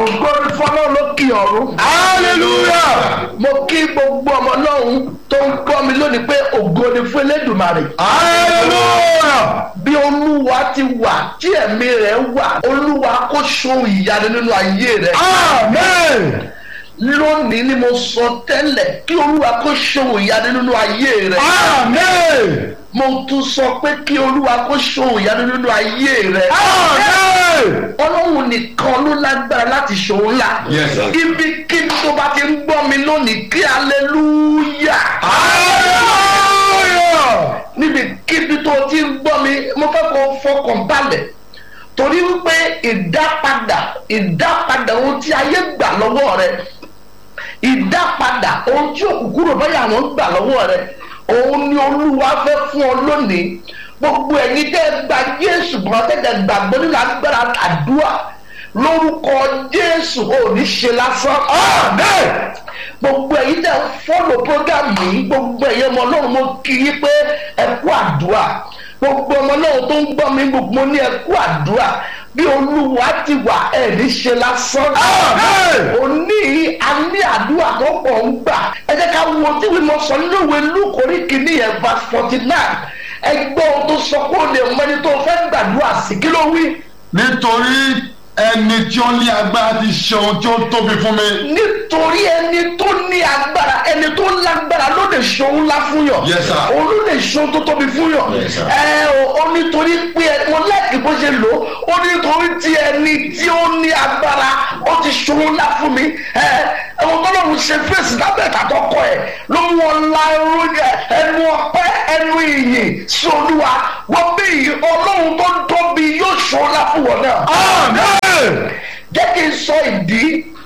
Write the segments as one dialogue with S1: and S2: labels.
S1: ògo ni fọlọ́ lókè ọ̀run.
S2: hallelujah
S1: mo kí gbogbo ọmọ lọ́hún tó ń gbọ́ mi lónìí pé ògo ni fún elédùmarè.
S2: hallelujah
S1: bí olúwa ti wà tí ẹ̀mí rẹ̀ wà olúwa kó ṣohun ìyanu nínú ayé rẹ̀.
S2: amen
S1: lónìí ni mo sọ tẹ́lẹ̀ kí olúwa kó ṣohun ìyanu nínú ayé rẹ̀.
S2: amen
S1: mo tún sọ pé kí olúwa kó ṣohun ìyanu nínú ayé rẹ̀.
S2: amen
S1: ọlọ́run nìkan ló lágbára láti ṣòwò ńlá.
S2: Yes, sir.
S1: ibi kí tó bá ti ń gbọ́ mi lónìí kí aleluya.
S2: hallelujah
S1: níbi kíbi tó ti ń gbọ́ mi mo fẹ́ kó fọkàn balẹ̀ torí wípé ìdápadà ìdápadà ohun tí ayé gbà lọ́wọ́ rẹ ìdápadà ohun tí òkùnkùn báyà àwọn gbà lọ́wọ́ rẹ òun ni olúwa fẹ́ fún ọ lónìí gbogbo ẹ̀yin tẹ́ ẹ gba jésù kan tẹ́tẹ́ gbàgbọ́ nínú agbára àdúrà lórúkọ jésù ò ní ṣe lásán.
S2: amen
S1: gbogbo ẹ̀yin tẹ́ ń fọ́lọ̀ program yìí gbogbo ẹ̀yin ọmọ ọlọ́run mo kí yín pé ẹ kú àdúrà gbogbo ọmọ ọlọ́run tó ń gbọ́ mi gbogbo mo ní ẹ kú àdúrà bí olúwa ti wà ẹ̀ ní ṣe lásán.
S2: Amen.
S1: òní a ní àdúrà tó pọ̀ ń gbà ẹ jẹ́ ká wo tí wí mo sọ nínú ìwé lúkòrí kìíní yẹn verse forty nine ẹ gbọ́ ohun tó sọ kó lè mọ ẹni tó fẹ́ gbàdúrà sí kí ló wí.
S2: nítorí ẹni tí ó ní agbára ti ṣe ohun tí ó tóbi fún mi.
S1: nítorí ẹni tó ní agbára ẹni tó lágbára ló lè ṣohun ńlá fún yàn
S2: Yes, sir.
S1: òun ló lè ṣohun tó tóbi fún yàn
S2: Yes, sir.
S1: ẹ o ó nítorí pé ẹ mo láìkí bó ṣe lò ó ó nítorí tí ẹni tí ó ní agbára ó ti ṣohun ńlá fún mi ẹ ẹwọn tó lọ́run ṣe fèsì lábẹ́ ìtàtọ́kọ ẹ ló mú wọn la ẹrú ẹ ẹnu ọpẹ́ ẹnu ìyìn sí olúwa wọ́n bí ọlọ́run tó tóbi yóò ṣohun ńlá fún wọn náà
S2: amen
S1: jẹ́ kí n sọ ìdí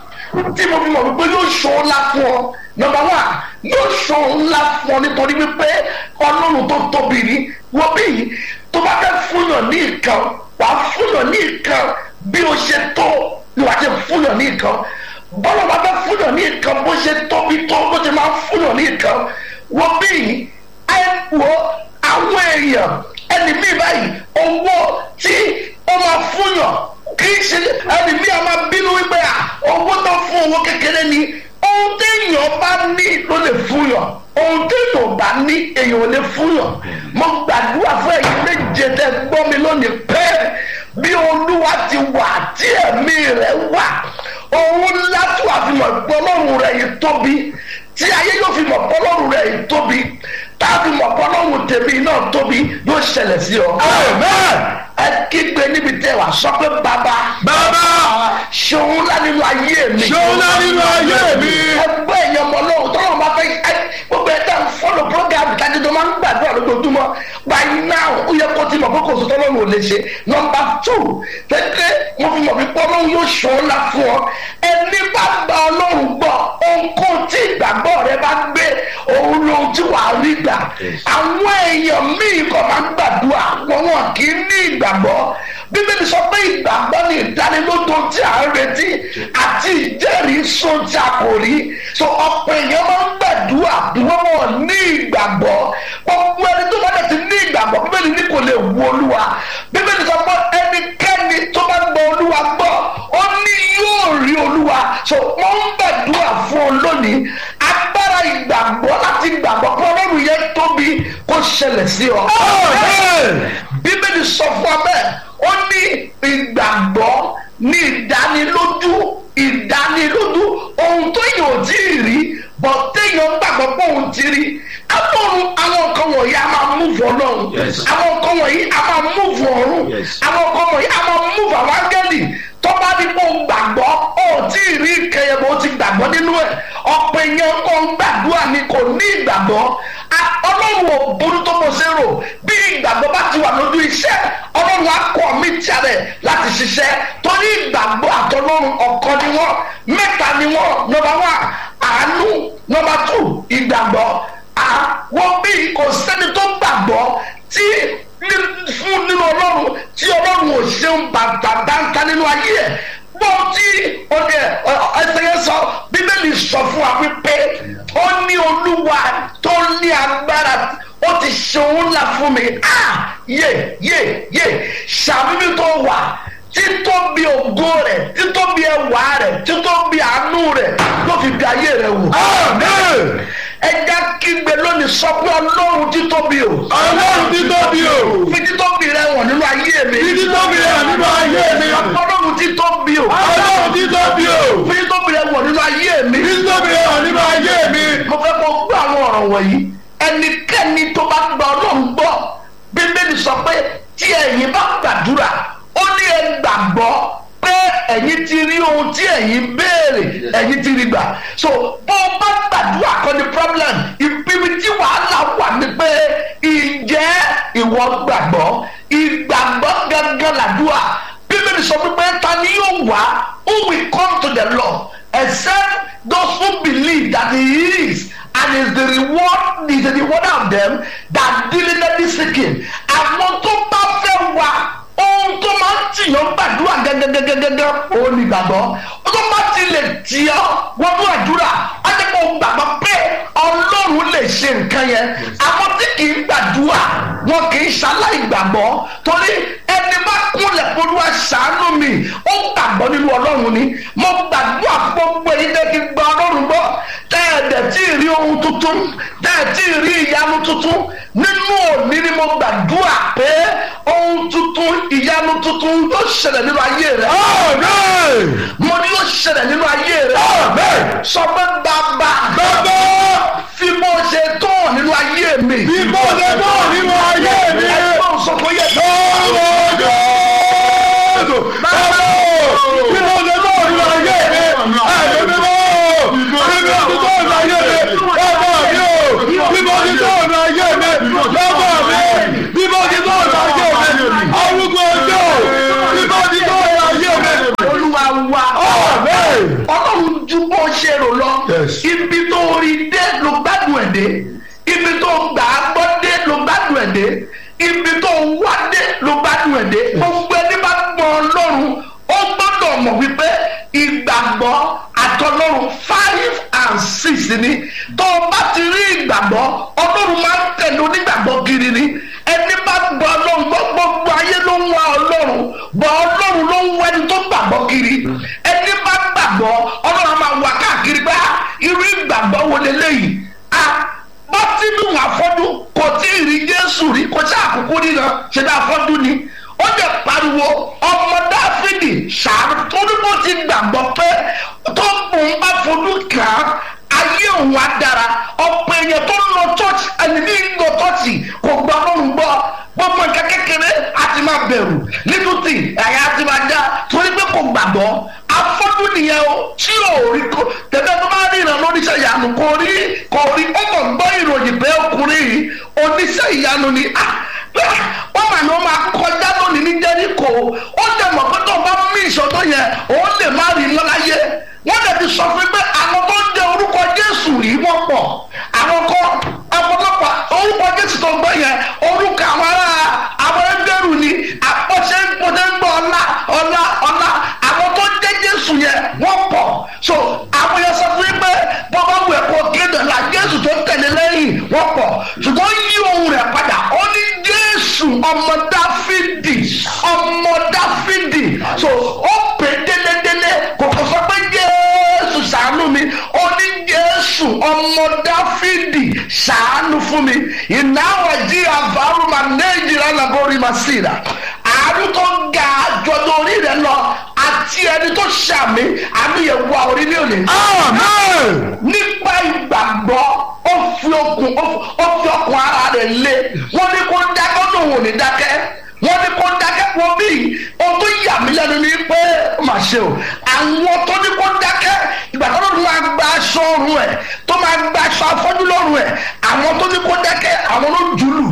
S1: tí mo fi mọ̀ wípé yóò ṣó ńlá fún ọ nọmba wá yóò ṣó ńlá fún ọ nítorí wípé ọlọ́run tó tóbi ni wọ́n bí tó bá fẹ́ fúnyàn ní nǹkan wàá fúnyàn ní nǹkan bí o ṣe tó ni wàá ṣe fúnyàn ní nǹkan bọ́lá bá fẹ́ fúnyàn ní nǹkan bó ṣe tóbi tó bó ṣe máa fúnyàn ní nǹkan wọ́n bí ẹ wo àwọn èèyàn ẹni mi báyìí owó tí ó máa fúnyàn kì í ṣe ẹni mi a máa bínú wípé à owó tó fún owó kékeré ni ohun téèyàn bá ní ló lè fúnyàn ohun téèyàn ò bá ní èèyàn ò lè fúnyàn mo gbàdúrà fún ẹ̀yin méje tẹ́ gbọ́ mi lónìí pé bí olúwa ti wà tí ẹ̀mí rẹ̀ wà òun látò àfihàn ìpọ́nlọ́run rẹ̀ yìí tóbi tí ayé yóò fi mọ̀ pọ́nlọ́run rẹ̀ yìí tóbi tá a fi mọ̀ pọ́nlọ́run tèmi náà tóbi yóò ṣẹlẹ̀ sí ọ
S2: amen
S1: ẹ kígbe níbi tẹ wà sọ pé bàbá
S2: bàbá
S1: ṣòun ńlá nínú ayé mi
S2: ṣòun ńlá nínú ayé mi.
S1: ẹgbẹ́ èèyàn ọmọ lọ́wọ́ tọ́lọ́ máa fẹ́ ẹ gbogbo ẹ̀ tẹ́ ń fọ́lọ̀ program tàbí tó máa ń gbàdúrà lójoojúmọ́ by now ó yẹ kó ti mọ̀ pé kò sí tọ́lọ́run ò lè ṣe number two tẹ́tẹ́ mo fi mọ̀ pé ọlọ́run yóò ṣòun ńlá fún ọ ẹni bá gba ọlọ́run gbọ́ ohunkóhun tí ìgbàgbọ́ rẹ bá gbé òun lóhun tí wàá rí gbà àwọn èèyàn míì kò máa ń gbàdúrà wọn wọn kì í ní ìgbàgbọ́ bíbélì sọ pé ìgbàgbọ́ ni ìdánilójú tí à ń retí àti ìjẹ́rìí sóhun tí a kò rí so ọ̀pọ̀ èèyàn máa ń gbàdúrà wọ́n wọ́n ní ìgbàgbọ́ gbogbo ẹni tó bá dẹ̀ ti ní ìgbàgbọ́ bíbélì ní kò lè wu olúwa bíbélì sọ pé ẹnikẹ́ni tó bá gbọ́ olúwa gbọ́ ó ní yóò rí olúwa so wọ́n ń gbàdúrà fún ọ lónìí agbára ìgbàgbọ́ láti gbàgbọ́ pé ọlọ́run yẹn tóbi kó ṣẹlẹ̀ sí ọ.
S2: amen
S1: bíbélì sọ fún ọ bẹ́ẹ̀ ó ní ìgbàgbọ́ ní ìdánilójú ìdánilójú ohun tó yàn ò tí ì rí bọ̀ téèyàn gbàgbọ́ pé òun ti rí àwọn àwọn nǹkan wọ̀nyí a máa múfù ọlọ́run
S2: Yes.
S1: àwọn nǹkan wọ̀nyí a máa múfù ọ̀run
S2: Yes.
S1: àwọn nǹkan wọ̀nyí a máa múfù àwọn áńgẹ́lì tó bá ní kó gbàgbọ́ ó tí ì rí kẹyẹ̀bọ̀ ó ti gbàgbọ́ nínú ẹ̀ ọ̀pọ̀ èèyàn kan gbàdúrà ni kò ní ìgbàgbọ́ A- ọlọ́run ò burú tó bó ṣe rò bí ìgbàgbọ́ bá ti wà lójú iṣẹ́ ọlọ́run á kọ́ mí tiẹ̀ láti ṣiṣẹ́ torí ìgbàgbọ́ àtọlọ́run ọ̀kan ni wọ́n mẹ́ta ni wọ́n nọmba wá àánú nọmba tù ìgbàgbọ́ àwọn bí kò sẹ́ni tó gbàgbọ́ tí ní- fún nínú ọlọ́run tí ọlọ́run ò ṣeun bàtà dáńtá nínú ayé ẹ̀ gbọ́ tí ọdẹ ẹsẹ̀ yẹn sọ bíbélì sọ fún wa wípé ó ní olúwa tó ní agbára ó ti ṣe òun ńlá fún mi ah yé yé yé ṣàbíbí tó wà títóbi ògo rẹ̀ títóbi ẹwà rẹ̀ títóbi àánú rẹ̀ ló fi bí ayé rẹ̀ wò.
S2: Amen.
S1: ẹja kígbe lónìí sọ pé ọlọ́run títóbi o.
S2: Ọlọ́run títóbi o.
S1: fi títóbi rẹ̀ wọ̀n nínú ayé mi.
S2: Fi títóbi rẹ̀ nínú ayé mi.
S1: ọlọ́run títóbi o.
S2: Ọlọ́run títóbi o.
S1: fi títóbi rẹ̀ wọ̀n nínú ayé mi.
S2: Fi títóbi rẹ̀ nínú ayé mi.
S1: mo fẹ́ kó gbọ́ àwọn ọ̀rọ̀ wọ̀nyí ẹnikẹ́ni tó bá gba ọlọ́run gbọ́ bíbélì sọ pé tí ẹ̀yin bá gbàdúrà ó ní ẹ gbàgbọ́ pé ẹ̀yin ti rí ohun tí ẹ̀yin béèrè ẹ̀yin ti rí gbà so bó o bá gbàdúrà kọ́ ni problem ibi tí wàhálà wà ní pé ǹjẹ́ ìwọ gbàgbọ́ ìgbàgbọ́ gangan làdúrà bíbélì sọ pé ta ni yóò wá who will come to the Lord except those who believe that he is and is the reward is the rewarder of them that diligently seek him àwọn tó bá fẹ́ wá ohun tó máa ń tìyàn gbàdúrà gẹ́gẹ́gẹ́gẹ́gẹ́ òun ni gbàgbọ́ ó tó bá ti lè tì ọ́ wọnú àdúrà á jẹ́ kó gbàgbọ́ pé ọlọ́run lè ṣe nǹkan yẹn àwọn tí kì í gbàdúrà wọn kì í ṣaláì gbàgbọ́ torí ẹni bá kúnlẹ̀ polúwa ṣàánú mi ó gbàgbọ́ nínú ọlọ́run ni mo gbàdúrà gbogbo èyí tẹ́ kí gba ọlọ́run gbọ́ tẹ́ ẹ̀ dẹ̀ tí ì rí ohun tuntun tẹ́ ẹ̀ tí ì rí ìyanu tuntun nínú òní ni mo gbàdúrà pé ohun tuntun ìyanu tuntun yóò ṣẹlẹ̀ nínú ayé rẹ̀
S2: Amen.
S1: mo ní yóò ṣẹlẹ̀ nínú ayé rẹ̀
S2: Amen.
S1: sọ pé bàbá
S2: Bàbá
S1: fi bó ṣe tó nínú ayé mi.
S2: bí mo ṣe tó nínú ayé mi.
S1: ẹgbẹ́ òṣogbo yẹ kí.
S2: Lọ́wọ́ Jésù. Bàbá bí mo ṣe tó nínú ayé mi. Ẹ̀mí mímọ́. Bí mo ṣe tó nínú ayé mi. Bàbá mi o. Bí mo ṣe tó nínú ayé mi. Bàbá mi. Bí mo ṣe tó nínú ayé mi. Arúgbó ọjọ́. Bí mo ṣe tó nínú ayé mi.
S1: olúwa wa.
S2: Amen.
S1: ọlọ́run ju bó ṣe rò lọ.
S2: Yes.
S1: ibi tó rí dé ló gbádùn ẹ̀ dé. ibi tó gbà á gbọ́ dé ló gbádùn ẹ̀ dé. ibi tó wá dé ló gbádùn ẹ̀ dé. gbogbo ẹni bá gbọ́ ọlọ́run ó gbọ́dọ̀ mọ̀ wípé ìgbàgbọ́ àtọlọ́run five and six ni tó o bá ti rí ìgbàgbọ́ ọlọ́run máa ń tẹ̀lé onígbàgbọ́ kiri ni ẹni bá gbọ́ ọlọ́run gbọ́ gbogbo ayé ló ń wá ọlọ́run bọ́ ọlọ́run ló ń wá ẹni tó gbàgbọ́ kiri ẹni bá gbàgbọ́ ọlọ́run á máa wá káàkiri pé "Ah, irú ìgbàgbọ́ wo leléyìí a bọ́tínú àfọ́dún kò tí ì rí jésù rí kò sí àkókò nínú ṣe bí àfọ́dún ni ó lè pariwo ọmọ dáfídì ṣàánú torí bó ti gbàgbọ́ pé tó òun bá fojú kàn án ayé òun á dára ọ̀pọ̀ èèyàn tó ń lọ chọ́ọ̀chì ẹni ní lọ chọ́ọ̀chì kò gbọ́ ọlọ́run gbọ́ gbogbo nǹkan kékeré á ti máa bẹ̀rù nítòtì ẹ̀yà á ti máa dá torí pé kò gbàgbọ́ afọ́jú nìyẹn o tí ò rí kó tẹ̀lé tó bá rí ìrànlọ́ oníṣẹ́ ìyanu kò rí kò rí ó kàn gbọ́ ìròyìn pé ọkùnrin yìí oníṣẹ́ ìyanu ni ah wọ́n mà ní wọ́n máa kọjá lónìí ní jẹ́ríkò ó dẹ̀ mọ̀ pé tó o bá mí ìṣòro yẹn òun lè má rí lọ́láyé wọ́n dẹ̀ ti sọ fún pé àwọn tó ń jẹ orúkọ jésù rí wọ́n pọ̀ àwọn kọ́ ọ̀pọ̀lọpọ̀ orúkọ jésù tó ń gbọ́ yẹn orúkọ àwọn ará àwọn ẹgbẹ́rù ni àpọ̀ṣẹ́ pọ̀ṣẹ́ ń gbọ́ ọlá ọlá ọlá àwọn tó ń jẹ́ jésù yẹn wọ́n pọ̀ so àwọn yẹn sọ fún yín pé bọ́bá wù ẹ̀kọ́ kéde la jésù tó tẹ̀lé lẹ́yìn wọ́n pọ̀ ṣùgbọ́n yí ohun rẹ̀ padà ó ní jésù ọmọ dáfídì ọmọ dáfídì so ó pè délédélé kò kò sọ pé jésù ṣàánú mi ó ní jésù ọmọ dáfídì ṣàánú fún mi ìnáwó jí àbárùmá nàìjíríà làbórí màá sí ra àánú tó ga jọjọ orí rẹ lọ àti ẹni tó ṣàmì àmì yẹn wà orí ní òní
S2: Amen.
S1: nípa ìgbàgbọ́ ó fi okùn ó fi ọkùn ara rẹ̀ lé wọ́n ní kó dákẹ́ ó lòun ò ní dákẹ́ wọ́n ní kó dákẹ́ wọ́n bí ohun tó yà mí lẹ́nu ni pé ó mà ṣe o àwọn tó ní kó dákẹ́ ìgbà tó lóun máa gba aṣọ ọrùn ẹ̀ tó máa gba aṣọ afọ́jú lọ́rùn ẹ̀ àwọn tó ní kó dákẹ́ àwọn ló jùlù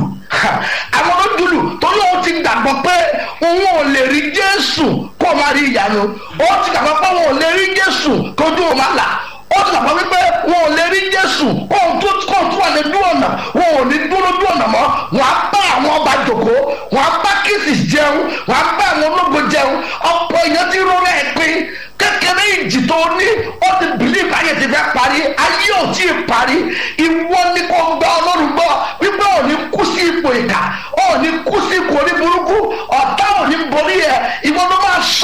S1: àwọn ló jùlù tó lóun ti gbàgbọ́ pé òun ò lè rí Jésù kó o máa rí ìyanu ó ti gbàgbọ́ pé òun ò lè rí Jésù kójú òun máa là ó ti gbàgbọ́ wípé wọn ò lè rí jésù kóun tó kóun tó wà ní dúró ọ̀nà wọn ò ní dúró dúró ọ̀nà mọ́ wọn á bá àwọn ọba jòkó wọn á bá kìsì jẹun wọn á bá àwọn ológo jẹun ọ̀pọ̀ èèyàn ti rọrọ ẹ̀ pín kékeré ìjì tó ní ó ti bìlíf ayé ti fẹ́ parí ayé ò tí ì parí ìwọ ni kò gba ọlọ́run gbọ́ wípé ò ní kú sí ipò ìkà ò ní kú sí ipò orí burúkú ọ̀tá ò ní borí ẹ̀ ìwọ ló máa sọ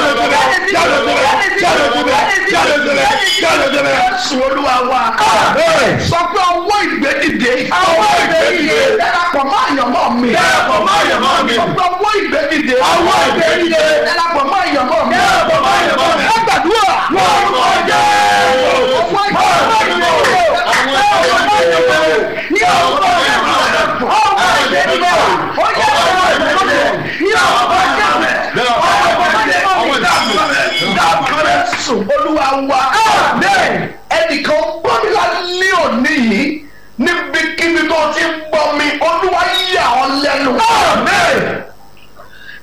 S1: Jésù olúwa wa. Sọ pé ọwọ́ ìgbẹ́dìde.
S2: Ọwọ́ ìgbédìde.
S1: Darapọ̀ mọ́ àyànmọ́ mi.
S2: Darapọ̀ mọ́ àyànmọ́ mi.
S1: Sọ pé ọwọ́ ìgbẹ́dìde.
S2: Ọwọ́ ìgbédìde.
S1: Darapọ̀ mọ́ àyànmọ́ mi.
S2: Darapọ̀ mọ́ àyànmọ́ mi.
S1: Ẹ gbàdúrà.
S2: Lórúkọ Jésù.
S1: Ọwọ́ ìgbẹ́dìde.
S2: Ní orúkọ Jésù. Ọwọ́ ìgbédìde. Ọwọ́ ìgbédìde.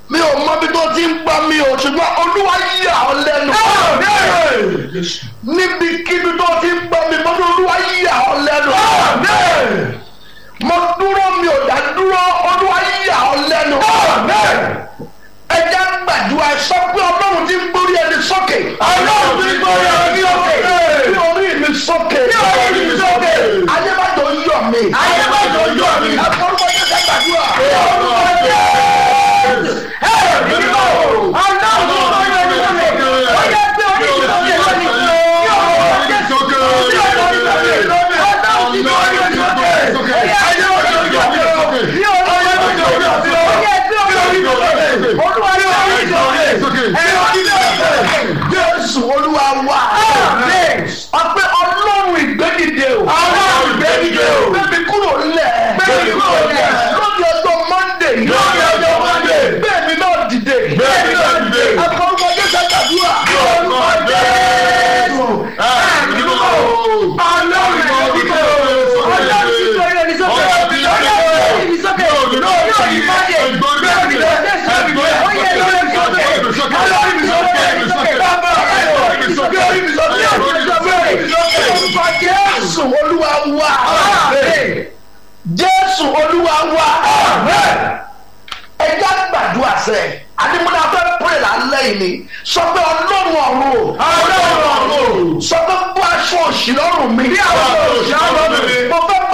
S1: mi ò mọ bí tó ti ń gbọ́ mi ò ṣùgbọ́n olúwa yà ọ́ lẹ́nu. níbikíbi tó ti ń gbọ́ mi mo ní olúwa yà ọ́ lẹ́nu. mo dúró mi ò dá dúró olúwa yà ọ́ lẹ́nu. ẹ jẹ́ gbàdúrà sọ pé ọlọ́run ti ń gbórí ẹni sókè.
S2: Ọlọ́run ti ń gbórí ẹni sókè.
S1: bí orí mi sókè.
S2: Bí orí mi sókè.
S1: ayébájọ yọ̀ mí.
S2: Ayébájọ yọ̀ mí.
S1: àforúkọ yẹn ká gbàdúrà. jésù olúwa wà. ọpẹ́ ọlọ́run ìgbẹ́dìde o.
S2: Ọlọ́run ìgbédìde o.
S1: bẹ́ẹ̀ni kúrò lẹ̀.
S2: Gbé mi kúrò lẹ̀.
S1: lórí ọjọ́ monday.
S2: Lórí ọjọ́ Monday.
S1: bẹ́ẹ̀ni náà dìde.
S2: Bẹ́ẹ̀ni náà dìde.
S1: akọrùkọ jésù àgbàdúrà.
S2: Orúkọ Jésù. Ẹ̀mí mímọ́. Ọlọ́run ìgbédìde o.
S1: jésù olúwa wà. jésù olúwa wà. ẹja gbàdúrà sẹ adigunna fẹ pèrè lálẹ́ yìí ni sọ pé ọlọ́run ọ̀run o.
S2: Ọlọ́run ọ̀run o.
S1: sọ pé bó aṣọ òṣì lọ́rùn mi.
S2: Bí aṣọ òṣì lọ́rùn mi.
S1: mo fẹ́